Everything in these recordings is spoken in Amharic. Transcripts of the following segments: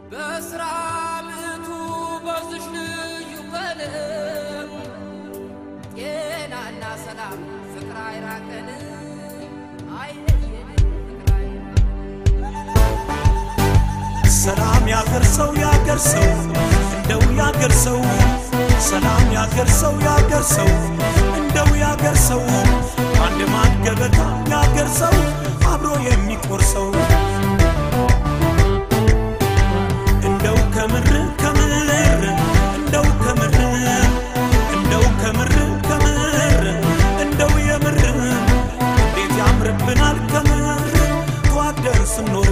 በስራ ምዕቱ በዝሽ ልዩ ቀለም ጤናና ሰላም ፍቅር አይራቀን አይለየን ፍቅር አይራቀን ሰላም ያገር ሰው ያገር ሰው እንደው ያገር ሰው ሰላም ያገር ሰው ያገር ሰው እንደው ያገር ሰው አንድ ማን ገበታ ያገር ሰው አብሮ የሚቆርሰው እንደው ከምር ከምር እንደው ከምር እንደው ከምር ከምር እንደው የምር እንዴት ያምርብናል ከምር ተዋደን ስንኖር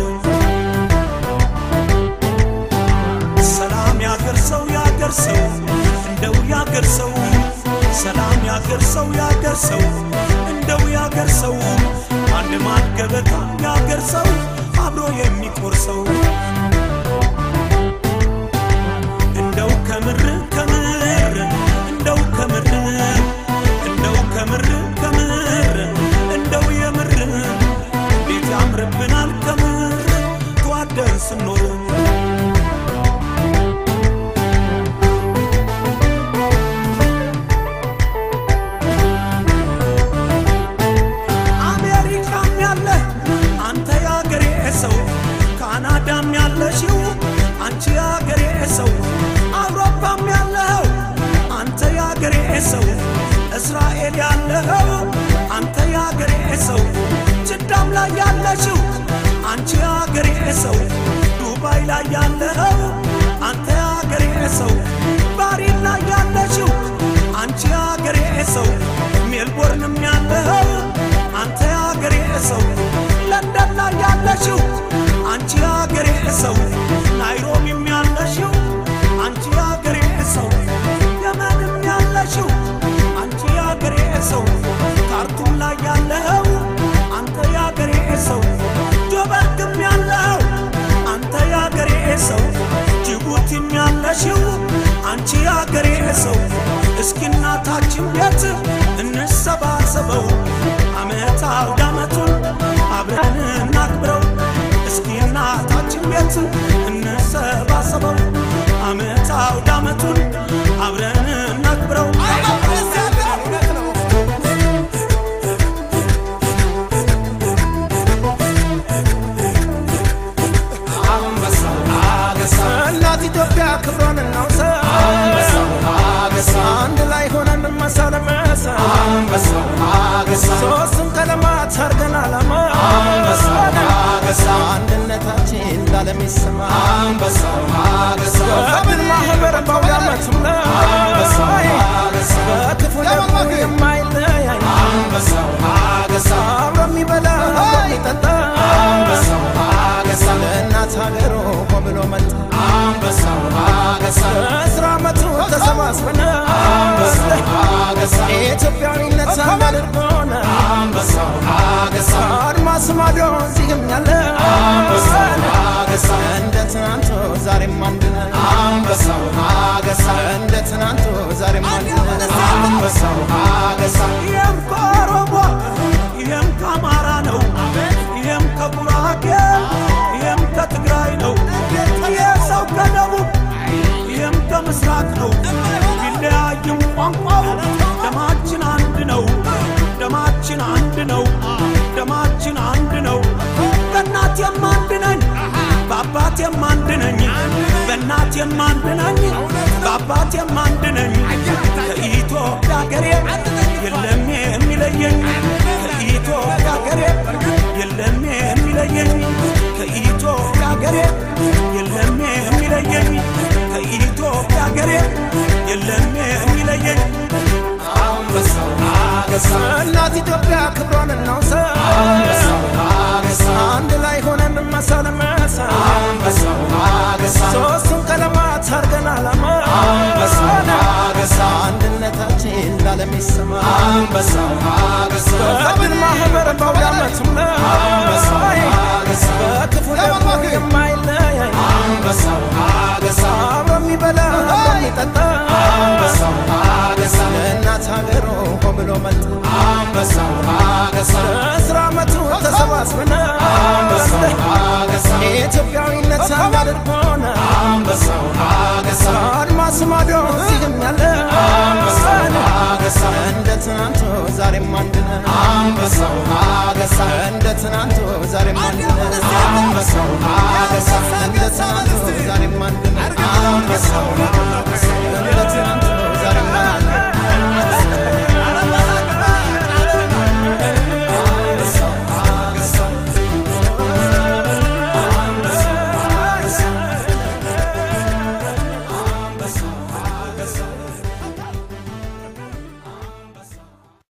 ሰላም ያገር ሰው ያገር ሰው እንደው ያገር ሰው ሰላም ያገር ሰው ያገር ሰው እንደው ያገር ሰው አንድ ማን ገበታ ያገር ሰው አብሮ የሚቆርሰው እንደው ከምር ከምር እንደው ከምር እንደው ከምር ከምር እንደው የምር እንዴት ያምርብናል ከምር ተዋደን ስንኖር አሜሪካም ያለ አንተ ያገሬ ሰው፣ ካናዳም ያለሽው አንቺ ያገሬ ሰው፣ አውሮፓም ያለኸው አንተ ያገሬ ሰው፣ እስራኤል ያለኸው አንተ ያገሬ ሰው፣ ጅዳም ላይ ያለሽው አንቺ ያገሬ ሰው፣ ዱባይ ላይ ያለኸው አንተ ያገሬ ሰው፣ ባሪን ላይ ያለሽው አንቺ ያገሬ ሰው፣ ሜልቦርንም ያለኸው አንተ ያገሬ ሰው ለንደን ላይ ያለሽው አንቺ ያገሬ ሰው ናይሮቢም ያለሽው አንቺ ያገሬ ሰው የመንም ያለሽው አንቺ ያገሬ ሰው ካርቱም ላይ ያለኸው አንተ ያገሬ ሰው ጆበርግም ያለኸው አንተ ያገሬ ሰው ጅቡቲም ያለሽው አንቺ ያገሬ ሰው እስኪ እናታችን ቤት እንሰባሰበው አመት አውደ አመቱን አብረን እናክብረው እስኪ እናታችን ቤት እንሰባሰበው አመት አውደ አመቱን አብረን እናክብረው እናት ኢትዮጵያ ክብሯን እናውሳ አንድ ላይ ሆነን መሳ ለመሳ ሶስቱም ቀለማት አርገን አላማ አንድነታችን ላለም ይሰማ በድል ማህበር በአውደ ዓመቱም ላይ በክፉ ደግሞ የማይለያይ አብሮ የሚበላ አብሮ የሚጠጣ ለእናት ሀገሩ ሆ ብሎ መጣ በአስራ ዓመቱ ተሰባስበን ኢትዮጵያዊነት አንድ አድርጎን አድማስ ማዶ እዚህም ያለ እንደ ትናንቱ ዛሬም አንድ ነን እንደ ትናንቱ ዛሬም አንድ ነን ይህም ከኦሮሞ ይህም ከአማራ ነው ይህም ከጉራጌ ይህም ከትግራይ ነው ይህ ሰው ከደቡብ ይህም ከምስራቅ ነው ቢለያይም ቋንቋው ደማችን አንድ ነው ደማችን አንድ ነው ደማችን አንድ ነው በእናቴም አንድ ነኝ በአባቴም አንድ ነኝ በእናቴም አንድ ነኝ በአባቴም አንድ ነኝ ከኢትዮጵያ ሀገሬ የለም የሚለየኝ ከኢትዮጵያ ሀገሬ የለም የሚለየኝ ከኢትዮጵያ ሀገሬ የለም የሚለየኝ ከኢትዮጵያ ሀገሬ የለም የሚለየኝ እናት ኢትዮጵያ ክብሯን እናውሳ አንድ ላይ ሆነን መሳ ለመሳ ሶስቱም ቀለማት አርገን አላማ አንድነታችን ላለም ይሰማ በድል ማህበር በአውደ ዓመቱም ላይ በክፉ ደግሞ የማይለያይ አብሮ የሚበላ አብሮ የሚጠጣ ለእናት ሀገሩ ሆ ብሎ መጣ በአስራ ዓመቱ ተሰባስበን ኢትዮጵያዊነት አንድ አድርጎን አድማስ ማዶ እዚህም ያለ እንደ ትናንቱ ዛሬም አንድ ነን እንደ ትናንቱ ዛሬም አንድ ነን እንደ ትናንቱ ዛሬም አንድ ነን እንደ ትናንቱ ዛሬም አንድ ነን